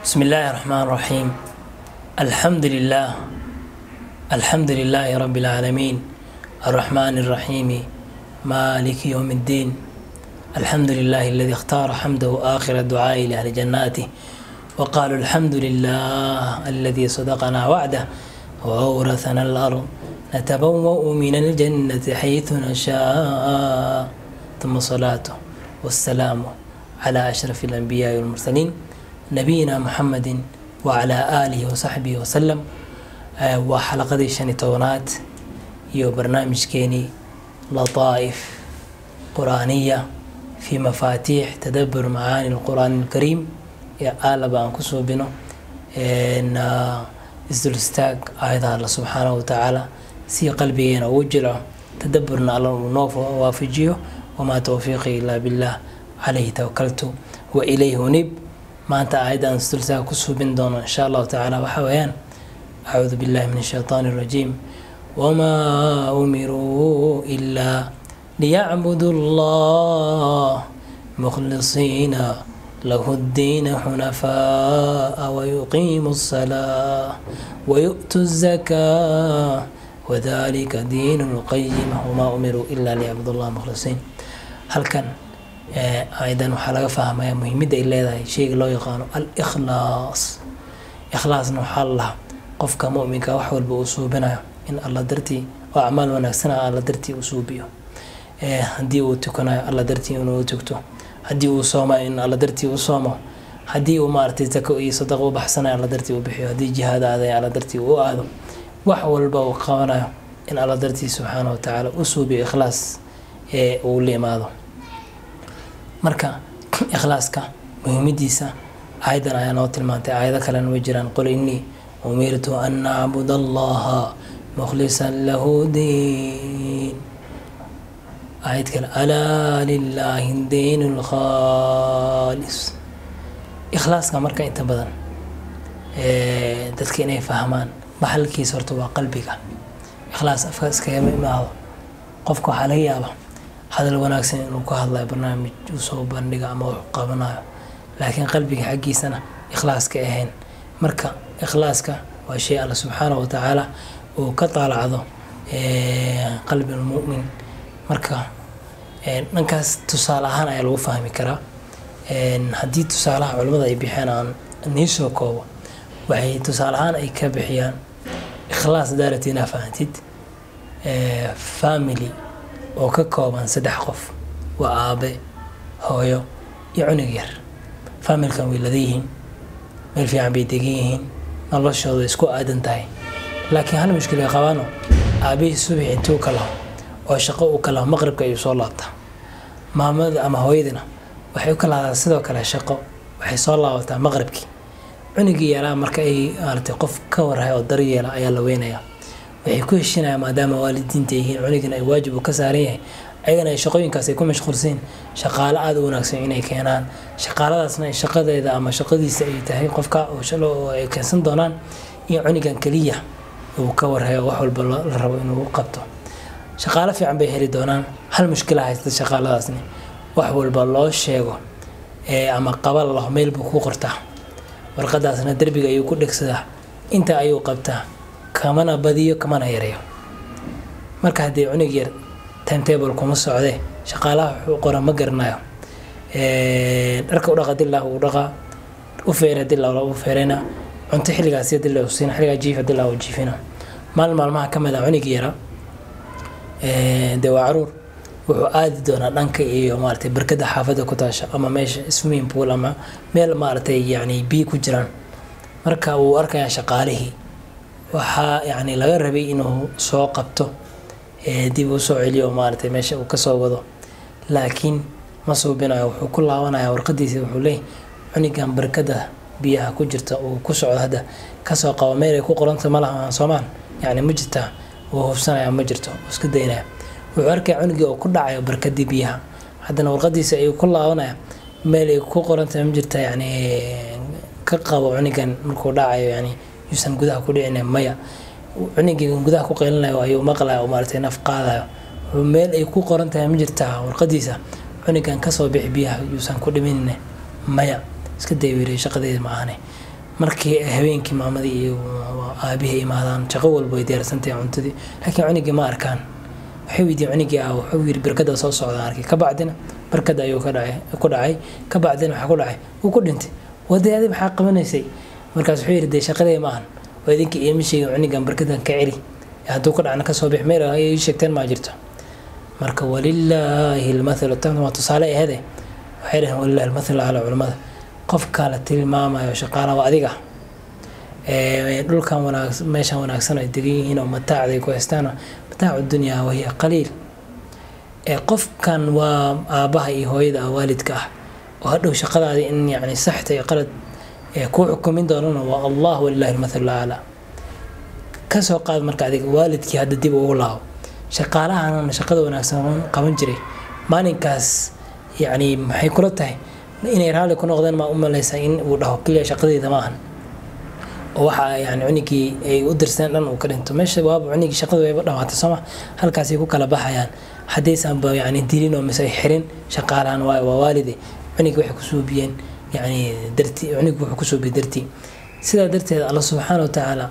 بسم الله الرحمن الرحيم الحمد لله الحمد لله رب العالمين الرحمن الرحيم مالك يوم الدين الحمد لله الذي اختار حمده آخر الدعاء لأهل جناته وقالوا الحمد لله الذي صدقنا وعده وأورثنا الأرض نتبوأ من الجنة حيث نشاء ثم صلاته والسلام على أشرف الأنبياء والمرسلين نبينا محمد وعلى آله وصحبه وسلم waa xalaqadii shan iyo tobanaad iyo barnaamijkeenii lataa'if quraaniya fi mafaatiix tadabur macaani lqur'aan alkariim ee aalaba aan ku suubino isdul istaag aayadaha alla subxaanahu watacaala si qalbigeena ugu jilco tadaburna alla uu noo waafajiyo wamaa towfiiqi ilaa billah calayhi tawakaltu wa ilayhi unib maanta aayadda aan isdul istaag ku suubin doono insha allahu tacaala waxaa weeyaan أعوذ بالله من الشيطان الرجيم وما أمروا إلا ليعبدوا الله مخلصين له الدين حنفاء ويقيموا الصلاة ويؤتوا الزكاة وذلك دين القيم وما أمروا إلا ليعبدوا الله مخلصين هل كان أيضا وحلقة فهمها مهمة إلا شيء لا يقال الإخلاص إخلاص نحل الله qofka muminka wax walba uu suubinayo in alla dartii oo acmaal wanaagsana alla dartii uu suubiyo haddii uu tukanayo alla dartii inuu tugto haddii uu soomayo in alla dartii u soomo haddii uu maaragtay zako iyo sadaqo u baxsanayo alla dartii u bixiyo haddii jihaad aaday alla dartii u aado wax walba uu qabanayo in alla dartii subxaana wa tacaala u suubiyo ikhlaas ee uu la imaado marka ikhlaaska muhiimadiisa aayadan ayaa noo tilmaantay aayado kalena way jiraan qul innii أمرت أن أعبد الله مخلصا له دين آية كلا ألا لله الدين الخالص إخلاص كمركا أنت بدن dadka inay fahmaan maxalkiisa horta waa qalbiga ikhlaas afka iskagama imaado qofka waxaa laga yaaba hadal wanaagsan inuu ka hadlayo barnaamij uu soo bandhiga ama wax qabanayo laakiin qalbiga xaggiisana ikhlaas ka ahayn marka ikhlaaska waa shay alla subxaanahu watacaala uu ka taalacdo qalbi lmu'min marka dhankaas tusaale ahaan ayaa lagu fahmi karaa haddii tusaalaha culimmada ay bixeen aan nii soo koobo waxay tusaale ahaan ay ka bixiyaan ikhlaas daarati inaa fahantid family oo ka kooban saddex qof waa aabe hooyo iyo cunug yar familkan way lada yihiin meel fiican bay degan yihiin noloshooda way isku aadan tahay laakiin hal mushkila qabaano aabihii subax intuu ka laho oo shaqo uu ka laho maqribka ayuu soo laabtaa maamada ama hooyadina waxay u kalahdaa sidoo kale shaqo waxay soo laabataa maqribkii cunugii yaraa marka ay maaratay qof ka warhay oo daryeela ayaa la weynayaa waxay ku heshinayaan maadaama waalidiinta yihiin cunugina ay waajib uu ka saaran yahay ayagana ay shaqooyinkaas ay ku mashquulsiin shaqaale aada u wanaagsan inay keenaan shaqaaladaasna shaqadeeda ama shaqadiisa ay tahay qofka oo ay keensan doonaan in cunigan keliya uu ka warhayo wax walba la rabo inuu qabto shaqaale fiican bay heli doonaan hal mushkila haysta shaqaaladaasni wax walba loo sheego ama qabal laho meel buu ku qortaa warqadaasna derbiga ayuu ku dhegsadaa inta ayuu qabtaa kamana badiyo kamana yareeyo marka haddii cunug yar timetable kuma socde shaqaalaha wuxuu qora ma garanayo dharka u dhaqa dillah uu dhaqaa u feera dillah u feerayna cunto xilligaas dillah u siina xilligaa jiifa dillah u jiifina maalin maalmaha ka mid a cunigi yara dee waa caruur wuxuu aadi doonaa dhanka iyo maaragtay barkada xaafadda ku taasha ama meesha swimming pool ama meel maaragtay yacni biyo ku jiraan marka uu arkayaa shaqaalihii waxaa yacni laga rabay inuu soo qabto dib u soo celiyo maaragtay meesha uu kasoo wado laakiin ma suubinayo wuxuu ku laabanaya warqadiisa wuxuu leeyahy cunigan barkada biyaha ku jirta uu ku socdo hadda kasoo qabo meel ay ku qoranta ma laha soomaan yacni ma jirtaa uu hubsanaya ma jirto uu iska daynaya wuxuu arkaya cunigii oo ku dhacayo barkadii biyaha haddana warqadiisa ayuu ku laabanaya meel ay ku qoranta ma jirta yacni ka qabo cunigan markuu dhacayo yani yuusan gudaha ku dhicina maya cunigii gudaha ku qeylinayo ayuu maqlayo oo maaragtay naf qaadayo meel ay ku qoran tahay ma jirtaa warqadiisa cunigan kasoo bixi biyaha yuusan ku dhiminine maya iska day wiiriy shaqadeeda ma ahane markii habeenkii maamadii iyo aabihii imaadaan shaqo walba way diyaarsantahay cuntadii laakiin cunigii ma arkaan waxay weydiiyeen cunigii ah wuxuu yidhi barkada soo socda arkay kabacdina barkada ayuu ka dhacay ku dhacay kabacdina waxaa ku dhacay wuu ku dhintay wadee adi maxaa qabanaysay markaas wuxuu yidhi dee shaqadee ma ahan waa idinka iima sheegin cunigan barkadan ka celi hadduu ka dhacna kasoo bix meel ay ii sheegteen maa jirto marka walilaahi lmathalu tan waa tusaale ahede waxay dhaheen walilahi lmathalu calaa culimmada qofka la tilmaamayo shaqaalaha waa adiga dhulkan wanaag meeshan wanaagsan ay degan yihiin oo mataacday ku haystaan mataacu dunyaa wahiya qaliil qofkan waa aabaha iyo hooyada waalidka ah oo hadhow shaqadaadi in yani saxta iyo qalad kuu xukumin doonana waa allah walilahi lmathalu aclaa kasoo qaad marka adiga waalidkii hadda dib ugu laabo shaqaalahan shaqada wanaagsan qaban jiray maalinkaas yani maxay kula tahay inay raalli ku noqdeen maa u malaysaa in uu dhaho keliya shaqadeyda ma ahan oo waxa yani cunigii ay u dirseen dhan uu ka dhinto meesha waaba cunigii shaqada wayba dhamaatay sooma halkaasay ku kala baxayaan haddaysanba yani dilin oo mise ay xirin shaqaalahan waa waa waalide cunigii waxay kusuubiyeen yani dartii cunigii wuxuu kusuubiyey dartii sidaa darteed alla subxaana wa tacaala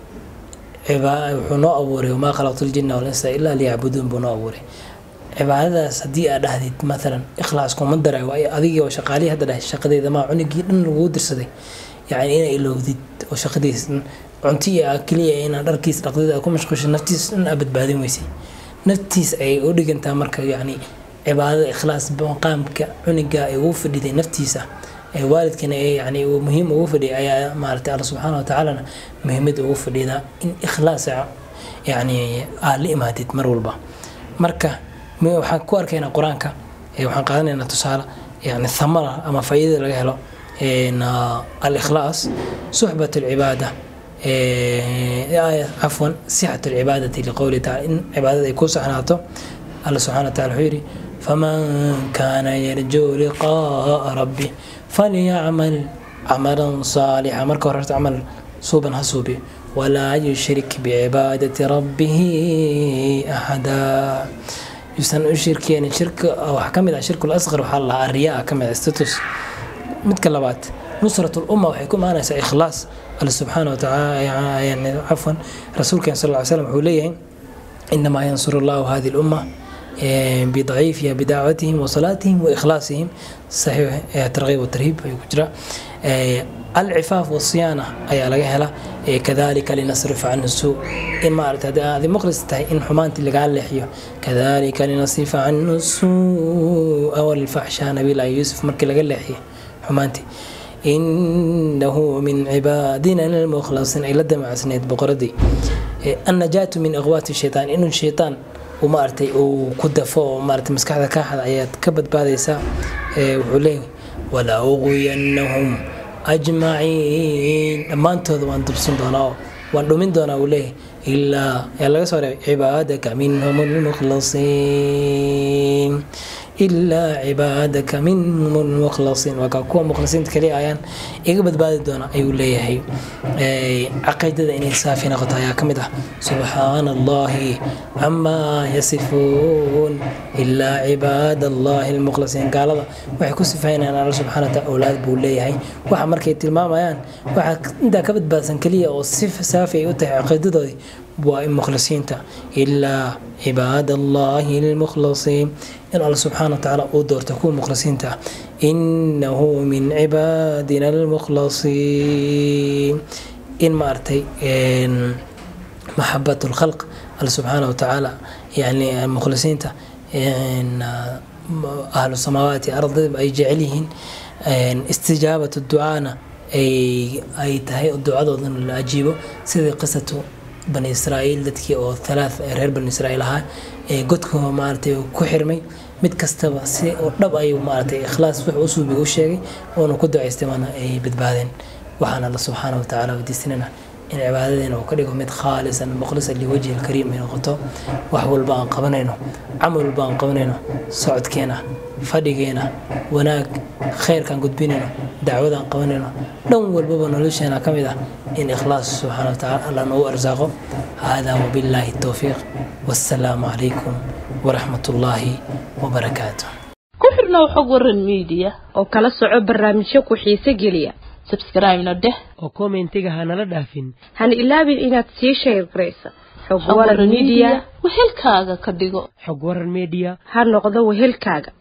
wuxuu noo abuuray wamaa khalaqtu ljina walinsa ilaa liyacbuduun buu noo abuuray cibaadadaas haddii aad dhahdid maalan ikhlaas kuma daray waa adigii oo shaqaalihii hadda dhahay shaqadeeda maa cunigii dhan lagugu dirsaday yani inaa ilowdid oo shaqadiis cunto iyo keliya inaa dharkiis dhaqdid aad ku mashquusha naftiis dhan aa badbaadin weysay naftiis ayay u dhigantaa marka yani cibaadada ikhlaas maqaamka cuniga ay ugu fadhiday naftiisa ee waalidkana ee yani uu muhiim ugu fadhiyay ayaa maaragtay alla subxaana wa tacaalana muhiimad ugu fadhidaa in ikhlaas yani aad la imaadid mar walba marka waxaan ku arkaynaa qur-aanka waxaan qaadanaynaa tusaale yani thamara ama faa'iidada laga helo alikhlaas suxbat alcibaada cafwan sixat alcibaadati liqowli taala in cibaadada ay ku saxnaato alla subxana wa tacala wuxuu yidhi faman kaana yarjuu liqaa'a rabbi falyacmal camalan saalixa marka hore horta camal suuban ha suubiyo walaa yushrik bicibaadati rabbihi axada yuusan u shirkeenin shirka waxaa ka mid ah shirkul asqar waxaa lahaa ariyaa ka mid ah status midka labaad nusrat lumma waxay ku imaanaysaa ikhlaas alle subxaana watacaala yani cafwan rasuulkeen sal ly slam wuxuu leeyahay inamaa yansuru allahu hadi lumma بضعيفها بدعوتهم وصلاتهم وإخلاصهم صحيح ترغيب والترهيب يكجرا العفاف والصيانة أي على جهلة كذلك لنصرف عنه السوء إن ما أردت هذه مخلص إن حمانت اللي قال لحيه كذلك لنصرف عنه السوء والفحشاء نبي الله يوسف مركي اللي قال لحيه حمانتي إنه من عبادنا المخلصين إلى الدمع سنيد بقردي النجاة من أغوات الشيطان إنه الشيطان maaragtay uu ku dafo oo maaragtay maskaxda ka xada ayaad ka badbaadaysaa wuxuu leeyahay walaa uqiyannahum ajmaciin dhammaantooda waan dubsin doonaa oo waan dhumin doonaa uu leeyahay ilaa yaa laga soo reebay cibaadaka minhum almukhlasiin ilaa cibaadaka minhum almukhlasiin waa kaa kuwa mukhlasiinta kaliya ayaan iga badbaadi doona ayuu leeyahay caqiidada inay saafi noqoto ayaa ka mid ah subxaana allahi camaa yasifuun ilaa cibaad allahi almukhlasiin gaalada waxay ku sifaynayaan alla subxana wataala awlaad buu leeyahay waxa markay tilmaamayaan waxaa intaa ka badbaadsan keliya oo si saafi ay u tahay caqiidadoodii waa mukhlisiinta ilaa cibaad allahi almukhlasiin in alla subxaana watacaala uu doorto kuwa mukhlisiinta ah inahu min cibaadina almukhlasiin in maaragtay maxabat lkhalq alla subxaana watacaala yani mukhlisiinta ahlu samaawaati ardada ay jecel yihiin istijaabat ducaana ay tahay ducadoodana la ajiibo sidii qisatu bani israa'iil dadkii oo halaath reer bani israa'iil ahaa ee godka maaragtay ku xirmay mid kastaba si oo dhab ayuu maaragtay ikhlaas wuxuu usuubiga u sheegay oona ku ducaystay waana ay badbaadeen waxaan alla subxaana wa tacaala weydiisanayna in cibaadadeena uu ka dhigo mid khaalisan mukhlisan liwajhi alkariim ay noqoto wax walba aan qabanayno camal walba aan qabanayno socodkeena fadhigeena wanaag khayrkaan gudbinayno dacwadaan qabanayno dhan walbaba nolosheena ka mid ah in ikhlaas subxaana wa tacaala alla noogu arsaaqo hada wabillaahi towfiiq wassalaamu calaykum waraxmat ullaahi wabarakaatu ku xirnow xog waran miidiya oo kala soco barnaamijyo ku xiise geliya subscribe-na dheh oo kommentiga hanala dhaafin hana ilaabin inaad sii shayr garaysa xog Xog waran Waran media Media wehelkaaga ka dhigo xog waran media ha noqdo wehelkaaga